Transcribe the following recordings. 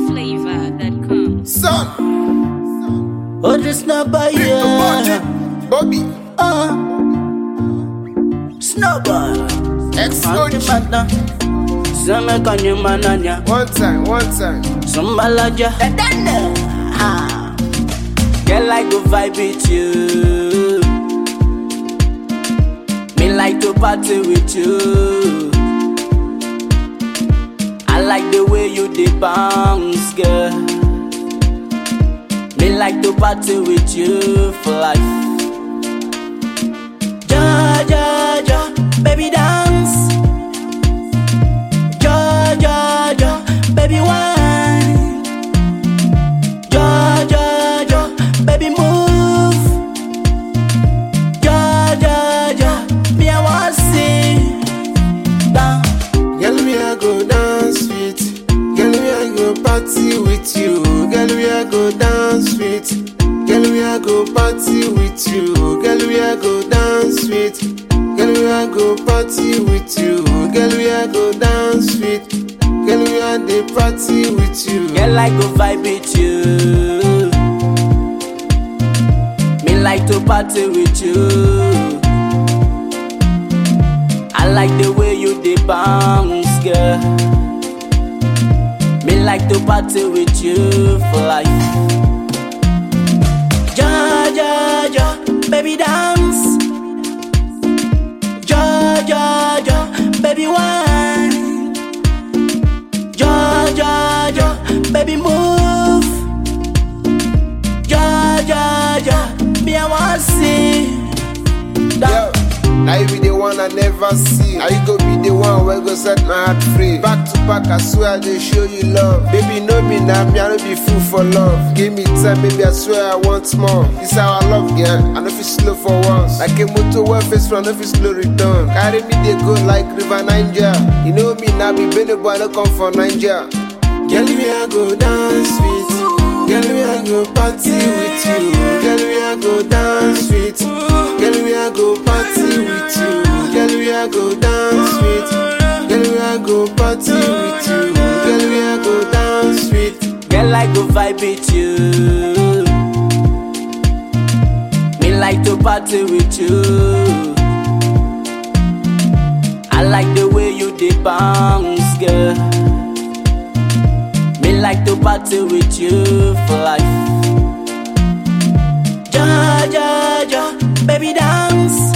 NigerFlavor.com. Son, Oh, this number, Little yeah. Budget, Bobby, Uh. Snowball. ex Anti coach. pata. Seme kanyu mananya. One time, one time. Sumbalaja. Ah. Girl, I go vibe with you. Me like to party with you. I like the way you dey bounce, girl. Me like to party with you for life. Ja, ja, ja, baby dance. Ja, ja, ja, baby wine. Ja, ja, ja, baby move. Ja, ja, ja, me I want see. Down. Girl, me I go dance with. Girl, me I go party with you. Girl, me I go dance with. Girl, me I go party with you. Girl, me I go dance with. Girl, me I go party with you. Girl, me I go dance with. Girl, me I dey party with you. Girl, I go vibe with you. Me like to party with you. I like the way you dey bounce, girl. Me like to party with you for life. Ja, ja, ja, baby dance. Ja, ja, ja, baby wine. Ja, ja, ja, baby move. Ja, ja, ja, me I want see. Yo, now you be the one I never see. Now you go be the one where go set my heart free. Back to back, I swear they show you love. Baby, know me now, me I no be fool for love. Give me time, baby, I swear I want more. This how I love, girl. I know if it's slow for once. Like a motor well face front, if it's slow return. Carry me they go like River Niger. You know me now, be Benny boy, no come for Niger. Girl, me I go dance with. Girl, me I go party with you. Girl, me I go dance with. Girl, me I go party with you. Girl, me I go dance with. Girl, me I go party with you. Girl, me I go dance with. Girl, I go vibe with you. Me like to party with you. I like the way you dey bounce, girl. Me like to party with you for life. Ja, ja, ja, baby dance.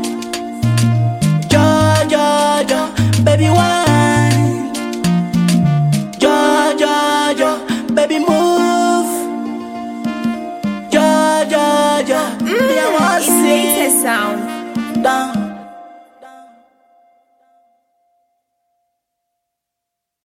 Ja, ja, ja, baby wine. Ja, ja, ja, baby move. Ja, ja, ja, me I want It's see latest sound. down.